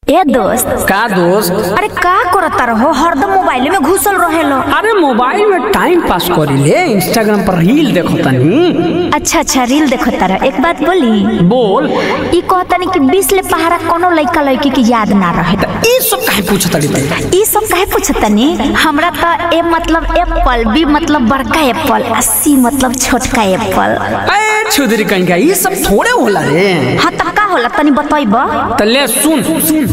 ए दोस्त का दोस्त अरे का करत रहो हरदम मोबाइल में घुसल रहेलो अरे मोबाइल में टाइम पास करी ले इंस्टाग्राम पर रील देखो तनी अच्छा अच्छा रील देखो तारा एक बात बोली बोल ई कहतनी कि बीस ले पहाड़ा कोनो लइका लइकी की याद ना रहे ई सब काहे पूछत तारी भाई ई सब काहे पूछतनी हमरा त ए मतलब एप्पल बी मतलब बड़का एप्पल आ सी मतलब छोटका एप्पल ए छुदरी कहीं का ई सब थोड़े होला रे हाँ त का होला तनी बतइब त ले सुन सुन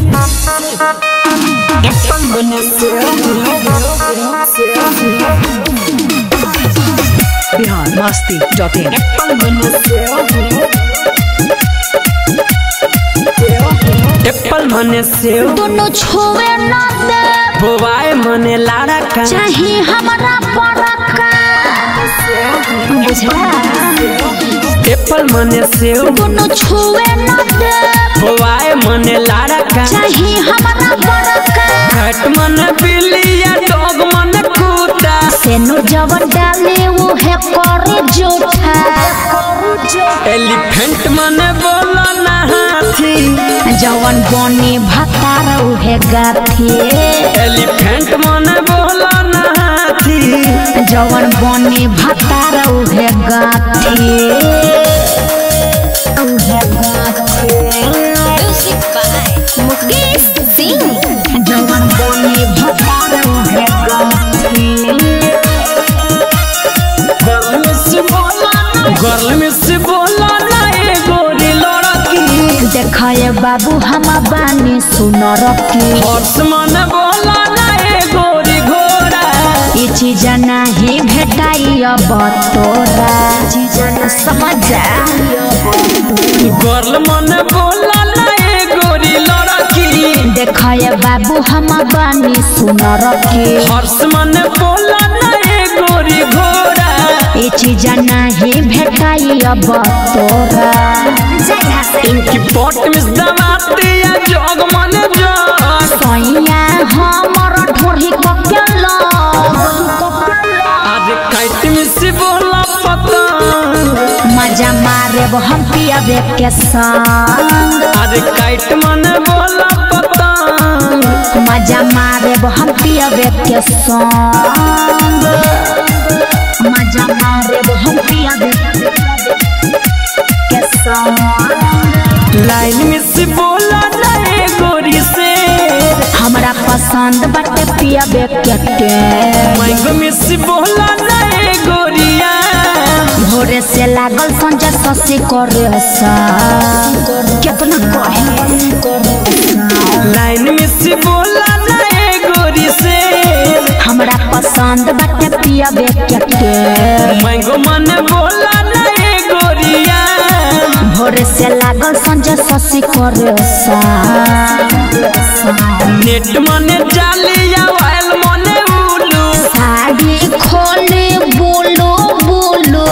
Bihar Masti dot in apple मने सेव दोनों छुए ना दे बोवाए मने लाड़ा का चाही हमरा बड़का बुझला एप्पल मने सेव दोनों छुए ना दे बोवाए मने लाड़ा का चाही हमरा बड़का घट मने बिल्लिया डॉग मने कुत्ता सेनु जवन डाले वो है करे जोठा एलिफेंट मने बोला ना हाथी जवन बने भतार उहे गाथी एलिफेंट मने बोला ना हाथी जवन बने भतार उहे गाथी उहे गाथी मुकेश सिंह जवन बने भतार उहे गाथी गर्ल में से बोला ना ए गोरी लड़की देखाए बाबू हम बानी सुन रखी हर्ष मन बोला ना ए गोरी घोड़ा ये चीज नहीं भेटाई अब तोरा समझ जा गर्ल मन बोला ना ए गोरी लड़की देखाए बाबू हम बानी सुन रखी हर्ष मन बोला ना ए गोरी घोड़ा ये चीज नहीं भेटाई अब तोरा इनकी पोट में दबाते या जोग मन जोग सैया हमर ढोरी ककेल आज काट में से बोला पता मजा मारे हम पियाबे के संग आज काट मन बोला पता मजा मारे हम पियाबे के संग मजा मारे हम पियाबे के संग लाइन में से बोला ना ए गोरी से हमरा पसंद बाटे पियाबे के टे मैंगो में से बोला ना ए गोरिया भोरे से लागल संजय ससी करे सा कितना कहे लाइन में से बोला ना ए गोरी से हमरा पसंद बाटे पियाबे के टे मैंगो मन बोला ना ए गोरिया भोरे से लागल संजय ससी करे सा नेट मने जालिया वायल मने उलू साड़ी खोले बोलो बोलो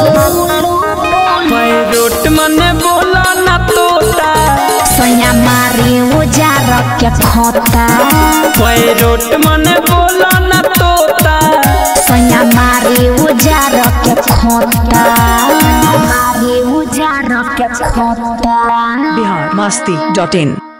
पैरोट मने बोला ना तोता सैया मारे उजार के खोता पैरोट मने बोला ना तोता सैया मारे उजार के खोता मारे उजार के खोता बिहार मस्ती डॉट इन